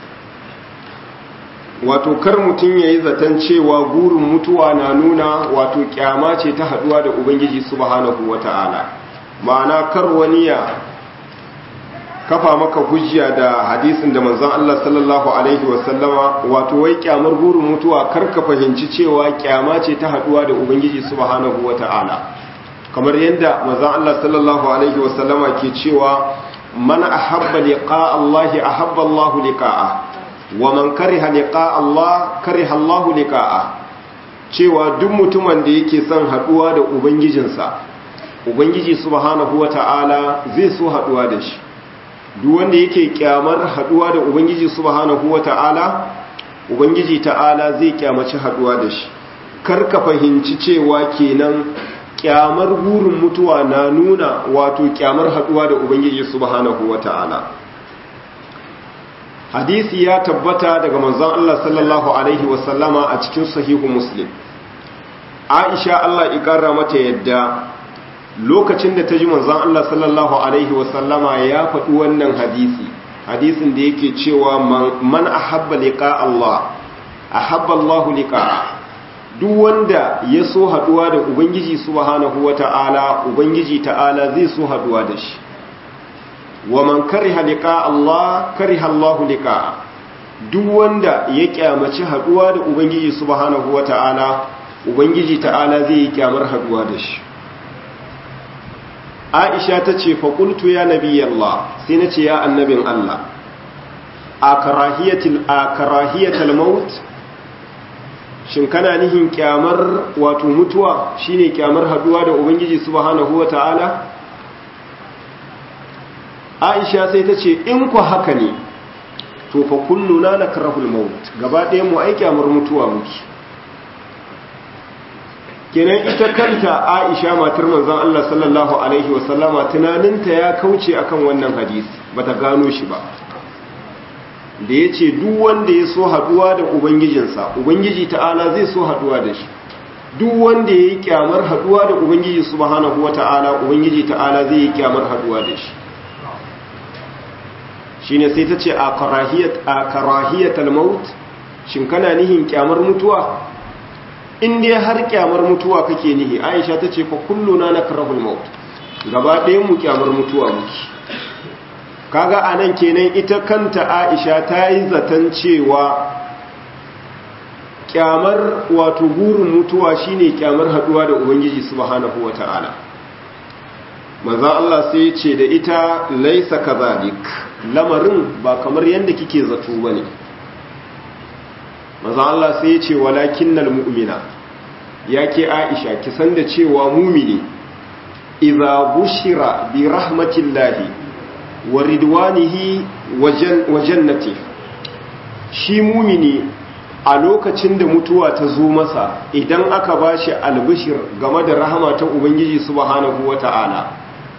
wato kar mutum ya yi zaton cewa gurin mutuwa na nuna wato kyama ce ta haduwa da ubangiji subhanahu wata'ala ma'ana kar wani ya kafa maka hujja da hadisin da manzon Allah sallallahu alaihi wasallama wato wai kyamar gurin mutuwa kar ka fahimci cewa kyama ce ta haduwa da ubangiji subhanahu wata'ala kamar yadda manzon Allah sallallahu alaihi wasallama ke cewa man ahabba liqa Allah ahabba Allah liqa'a wa man kariha liqa Allah kariha Allah liqa'a cewa duk mutumin da yake son haduwa da ubangijinsa ubangiji subhanahu wata'ala zai so haduwa da shi duk wanda yake kyamar haduwa da ubangiji subhanahu wata'ala ubangiji ta'ala zai kyamaci haduwa da shi karka fahimci cewa kenan kyamar burin mutuwa na nuna wato kyamar haduwa da ubangiji subhanahu wata'ala hadisi ya tabbata daga manzon Allah sallallahu alaihi wasallama a cikin sahihu muslim Aisha Allah ikarra mata yadda lokacin da ta ji manzon Allah sallallahu alaihi wasallama ya faɗi wannan hadisi hadisin da yake cewa man ahabba liqa Allah ahabba Allah liqa duk wanda ya so haduwa da ubangiji subhanahu wata'ala ubangiji ta'ala zai so haduwa da shi wa man kariha liqa Allah kariha Allah liqa duk wanda ya kyamaci haduwa da ubangiji subhanahu wata'ala ubangiji ta'ala zai yi kyamar haduwa da shi Aisha ta ce fa qultu ya nabiyallah sai nace ya annabin Allah a karahiyatil a karahiyatal maut shin kana nihin kyamar wato mutuwa shine kyamar haduwa da ubangiji subhanahu wataala Aisha sai ta ce in ku haka ne to fa kulluna nakrahul maut gaba ɗayan mu ai kyamar mutuwa muke kenan ita kanta Aisha matar manzon Allah sallallahu alaihi wasallama tunaninta ya kauce akan wannan hadisi bata gano shi ba da ya ce duk wanda ya so haduwa da ubangijinsa ubangiji ta'ala zai so haduwa da shi duk wanda ya yi kyamar haduwa da ubangiji subhanahu wa ta'ala ubangiji ta'ala zai yi kyamar haduwa da shi shine sai ta ce a karahiyatal maut shin kana nihin kyamar mutuwa in dai har kyamar mutuwa kake nihi aisha ta ce fa kulluna nakrahul maut gaba ɗayan mu kyamar mutuwa muke kaga anan kenan ita kanta aisha ta yi zaton cewa kyamar wato burin mutuwa shine kyamar haduwa da ubangiji subhanahu wata'ala maza Allah sai ce da ita laisa kazalik lamarin ba kamar yadda kike zato bane maza Allah sai ce walakinnal mu'mina yake Aisha ki san da cewa mumini idza bushira bi rahmatillahi wa ridwanihi wa jannati shi mumini a lokacin da mutuwa ta zo masa idan aka bashi albishir game da rahama ta ubangiji subhanahu wata'ala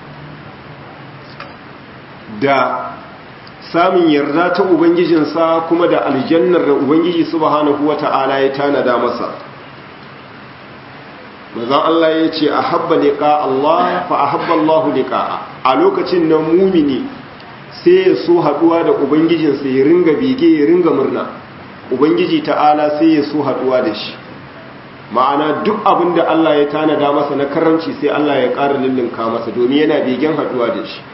da samun yarda ta ubangijinsa kuma da aljannar da ubangiji subhanahu wata'ala ya tanada masa mazan Allah ya ce a habba liƙa Allah fa a habba Allah liƙa a lokacin nan mumini sai ya so haɗuwa da ubangijinsa ya ringa bege ya ringa murna ubangiji ta'ala sai ya so haɗuwa da shi ma'ana duk abin da Allah ya tanada masa na karamci sai Allah ya ƙara lullunka masa domin yana begen haɗuwa da shi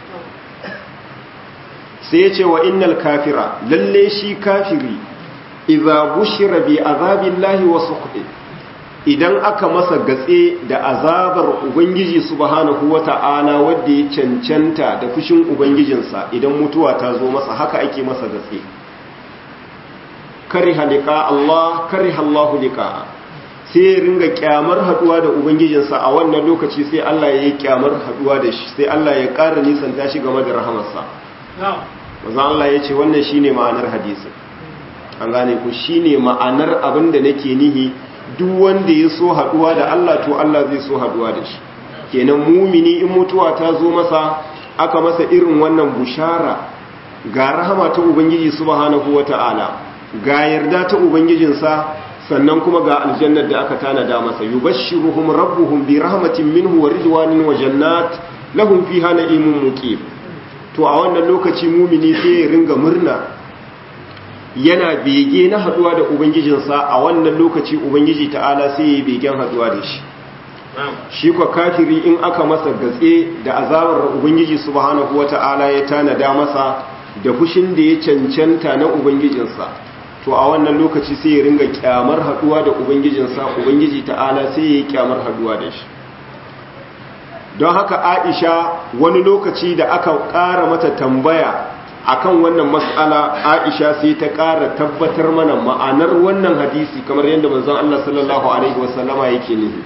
sai ya ce wa innal kafira lalle shi kafiri idza bushira bi azabillahi wa sukhti idan aka masa gatse da azabar ubangiji subhanahu wata'ala wanda ya cancanta da fushin ubangijinsa idan mutuwa ta zo masa haka ake masa gatse kariha liqa Allah kariha Allah liqa sai ya ringa kyamar haduwa da ubangijinsa a wannan lokaci sai Allah ya yi kyamar haduwa da shi sai Allah ya ƙara nisanta shi game da rahamarsa manzo Allah ya ce wannan shine ma'anar hadisin an gane ku shine ma'anar abin da nake nihi duk wanda ya so haduwa da Allah to Allah zai so haduwa da shi kenan mumini in mutuwa ta zo masa aka masa irin wannan bushara ga rahama ta ubangiji subhanahu wata'ala ga yarda ta ubangijinsa sannan kuma ga aljannar da aka tanada masa yubashshiruhum rabbuhum bi rahmatin minhu wa ridwanin wa jannat lahum fiha na'imun muqim to a wannan lokaci mumini sai ya ringa murna yana bege na haduwa da ubangijinsa a wannan lokaci ubangiji ta'ala sai ya begen haduwa da shi shi kwa kafiri in aka masa gatse da azabar ubangiji subhanahu wata'ala ya tanada masa da fushin da ya cancanta na ubangijinsa to a wannan lokaci sai ya ringa kyamar haduwa da ubangijinsa ubangiji ta'ala sai ya yi kyamar haduwa da shi don haka aisha wani lokaci da aka ƙara mata tambaya akan wannan matsala aisha sai ta ƙara tabbatar mana ma'anar wannan hadisi kamar yadda manzon Allah sallallahu alaihi wasallama yake nufi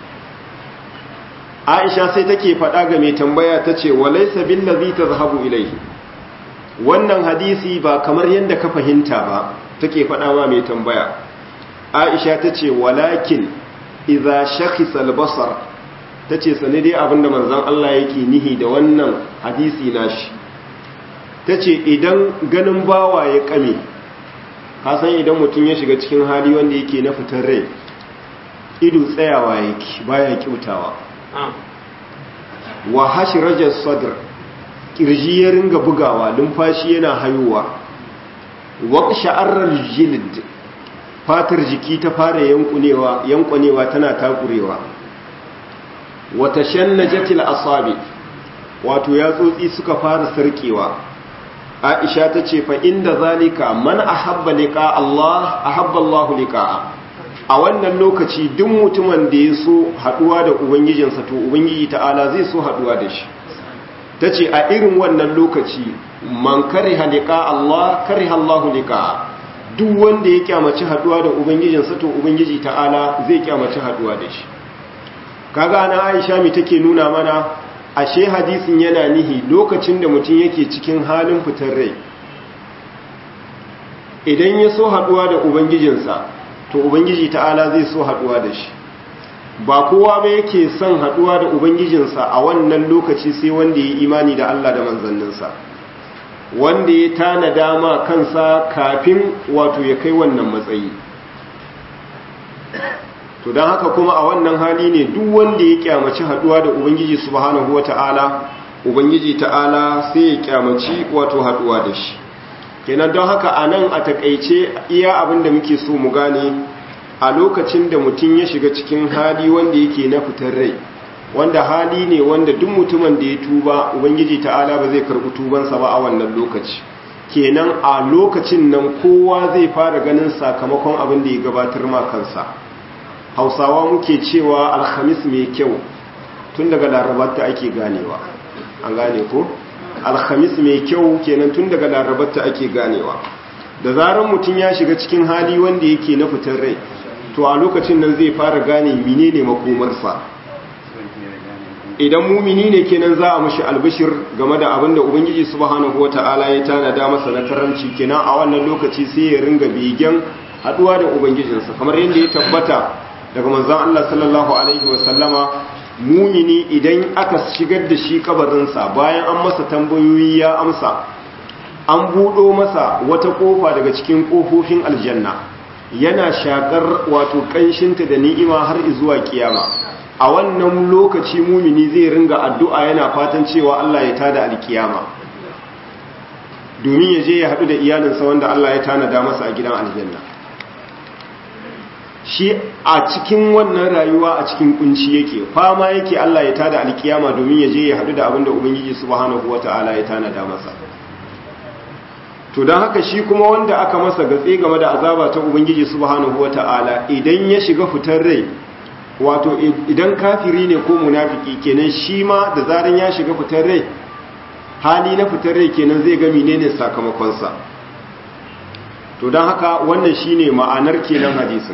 aisha sai take faɗa ga mai tambaya ta ce walaysa billazi tazhabu ilayhi wannan hadisi ba kamar yadda ka fahimta ba take faɗa ma mai tambaya aisha ta ce walakin idza shakhisa al-basar ta ce sani dai abinda manzan Allah yake nihi da wannan hadisi nashi ta ce idan ganin bawa ya kame kasan idan mutum ya shiga cikin hali wanda yake na fitar rai ido tsayawa yake baya kyautawa wa hashi rajar sadr kirji ya ringa bugawa lumfashi yana hayowa wa sha'arar jilid fatar jiki ta fara yankunewa tana takurewa wata shannajatil asabi wato yatsotsi suka fara sarkewa aisha ta ce fa inda zalika man ahabba liqa Allah ahabba Allah liqa'a a wannan lokaci duk mutumin da ya so haduwa da ubangijinsa to ubangiji ta'ala zai so haduwa da shi tace a irin wannan lokaci man kariha liqa Allah kariha Allah liqa'a duk wanda ya kyamaci haduwa da ubangijinsa to ubangiji ta'ala zai kyamaci haduwa da shi kaga na Aisha mi take nuna mana ashe hadisin yana nihi lokacin da mutum yake cikin halin fitar rai idan ya so haduwa da ubangijinsa to ubangiji ta'ala zai so haduwa da shi ba kowa ba yake son haduwa da ubangijinsa a wannan lokaci sai wanda ya imani da Allah da manzanninsa wanda ya tana dama kansa kafin wato ya kai wannan matsayi to don haka kuma a wannan hali ne duk wanda ya kyamaci haduwa da ubangiji subhanahu wata'ala ubangiji ta'ala sai ya kyamaci wato haduwa da shi kenan don haka a nan a takaice iya abin da muke so mu gane a lokacin da mutum ya shiga cikin hali wanda yake na fitar rai wanda hali ne wanda duk mutumin da ya tuba ubangiji ta'ala ba zai karɓi tubansa ba a wannan lokaci kenan a lokacin nan kowa zai fara ganin sakamakon abin da ya gabatar ma kansa hausawa muke cewa alhamis mai kyau tun daga larabarta ake ganewa an gane ko alhamis mai kyau kenan tun daga larabarta ake ganewa da zarar mutum ya shiga cikin hali wanda yake na fitar rai to a lokacin nan zai fara gane menene makomarsa idan mumini ne kenan za a mashi albishir game da abin da ubangiji subhanahu wata'ala ya tanada masa na karamci kenan a wannan lokaci sai ya ringa begen haduwa da ubangijinsa kamar yadda ya tabbata daga manzon Allah sallallahu alaihi wasallama mumini idan aka shigar da shi kabarinsa bayan an masa tambayoyi ya amsa an buɗo masa wata ƙofa daga cikin ƙofofin aljanna yana shakar wato ƙanshinta da ni'ima har zuwa kiyama a wannan lokaci mumini zai ringa addu'a yana fatan cewa Allah ya tada alkiyama domin ya je ya haɗu da iyalinsa wanda Allah ya tanada masa a gidan aljanna shi a cikin wannan rayuwa a cikin kunci yake fama yake Allah ya tada alkiyama domin ya je ya haɗu da abin da Ubangiji subhanahu wata'ala ya tanada masa to don haka shi kuma wanda aka masa gatse game da azaba ta Ubangiji subhanahu wata'ala idan ya shiga fitar rai wato idan kafiri ne ko munafiki kenan shi ma da zaran ya shiga fitar rai hali na fitar rai kenan zai ga menene sakamakonsa to don haka wannan shine ma'anar kenan hadisin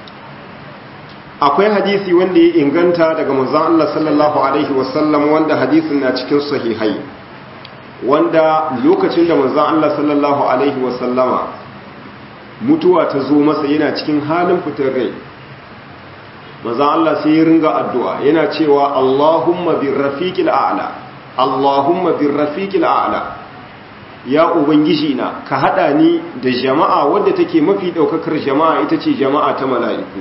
akwai hadisi wanda ya inganta daga manzon Allah sallallahu alaihi wasallam wanda hadisin na cikin sahihai wanda lokacin da manzon Allah sallallahu alaihi wasallama mutuwa ta zo masa yana cikin halin fitar rai manzon Allah sai ya ringa addu'a yana cewa Allahumma birrafiqil a'la Allahumma birrafiqil a'la ya ubangiji na ka hada ni da jama'a wadda take mafi daukakar jama'a ita ce jama'a ta mala'iku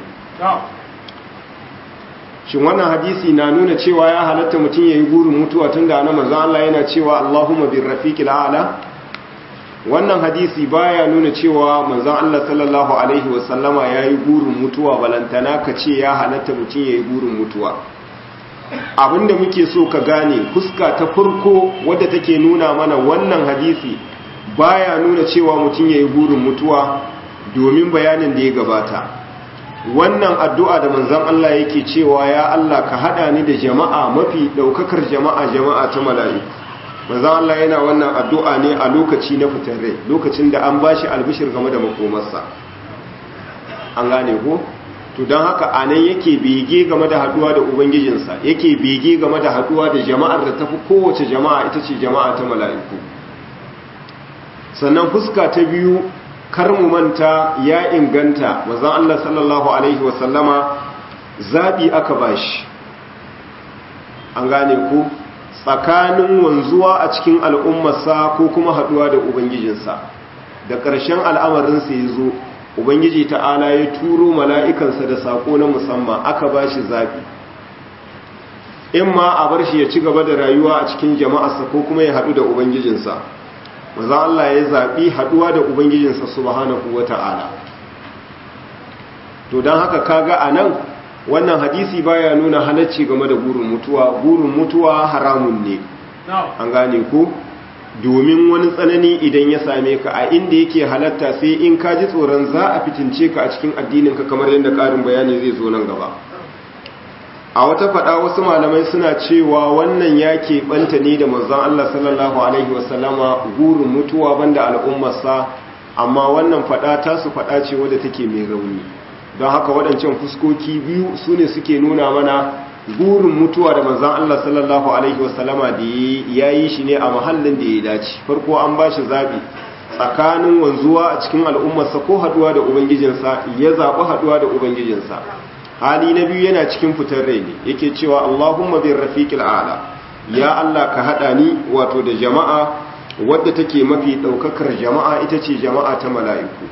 shin wannan hadisi na nuna cewa ya halatta mutum ya yi burin mutuwa tun da na manzan Allah yana cewa Allahumma bin rafiqil a'la wannan hadisi baya nuna cewa manzan Allah sallallahu alaihi wasallama ya yi burin mutuwa balantana ka ce ya halatta mutum ya yi burin mutuwa abinda muke so ka gane fuska ta farko wadda take nuna mana wannan hadisi baya nuna cewa mutum ya yi burin mutuwa domin bayanin da ya gabata wannan addu'a da manzan Allah yake cewa ya Allah ka haɗa ni da jama'a mafi ɗaukakar jama'a jama'a ta mala'iku manzan Allah yana wannan addu'a ne a lokaci na fitar rai lokacin da an ba shi albishir game da makomarsa an gane ko? to don haka a nan yake bege game da haɗuwa da ubangijinsa yake bege game da haɗuwa da jama'ar da tafi kowace jama'a ita ce jama'a ta mala'iku sannan fuska ta biyu kar mu manta ya inganta mazan Allah sallallahu Alaihi wasallama zaɓi aka bashi an gane ku tsakanin wanzuwa a cikin al'ummarsa ko kuma haɗuwa da Ubangijinsa da ƙarshen al'amarinsa ya zo Ubangiji ta'ala ya turo mala'ikansa da saƙo na musamman aka bashi zaɓi in ma a bar shi ya ci gaba da rayuwa a cikin jama'arsa ko kuma ya haɗu da Ubangijinsa maza Allah ya zaɓi haɗuwa da Ubangijinsa subhanahu wa ta'ala. To don haka kaga a nan wannan hadisi baya nuna halacci game da burin mutuwa, burin mutuwa haramun ne. An gane ku? Domin wani tsanani idan ya same ka a inda yake halatta sai in ka ji tsoron za a fitince ka a cikin addininka kamar yadda ƙarin bayani zai zo nan gaba. a wata faɗa wasu malamai suna cewa wannan ya keɓanta ne da manzon Allah sallallahu Alaihi wasallama gurin mutuwa banda al'ummarsa amma wannan faɗa ta su faɗa ce wadda take mai rauni don haka waɗancan fuskoki biyu su ne suke nuna mana gurin mutuwa da manzon Allah sallallahu Alaihi wasallama da ya yi shi ne a mahallin da ya dace farko an ba shi zaɓi tsakanin wanzuwa a cikin al'ummarsa ko haɗuwa da ubangijinsa ya zaɓi haɗuwa da ubangijinsa hali na biyu yana cikin fitar rai ne yake cewa Allahumma bin rafiqil a'la ya Allah ka hada ni wato da jama'a wadda take mafi daukakar jama'a ita ce jama'a ta mala'iku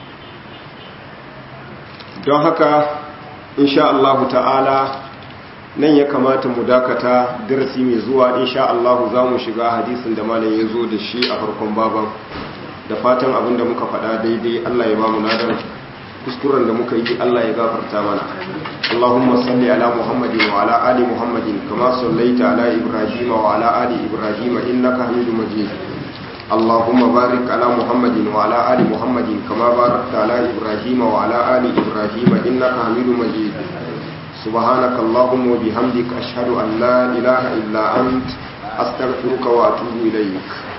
don haka insha Allah ta'ala nan ya kamata mu dakata darasi mai zuwa insha Allah za mu shiga hadisin da malam ya zo da shi a farkon baban da fatan abin da muka faɗa daidai Allah ya ba mu ladan kuskuren da muka yi Allah ya gafarta mana Allahumma salli ala Muhammadin wa ala ali Muhammadin kama sallaita ala Ibrahim wa ala ali Ibrahim innaka Hamidum Majid Allahumma barik ala Muhammadin wa ala ali Muhammadin kama barakta ala Ibrahim wa ala ali Ibrahim innaka Hamidum Majid سبحانك اللهم وبحمدك أشهد أن لا إله إلا أنت أستغفرك وأتوب إليك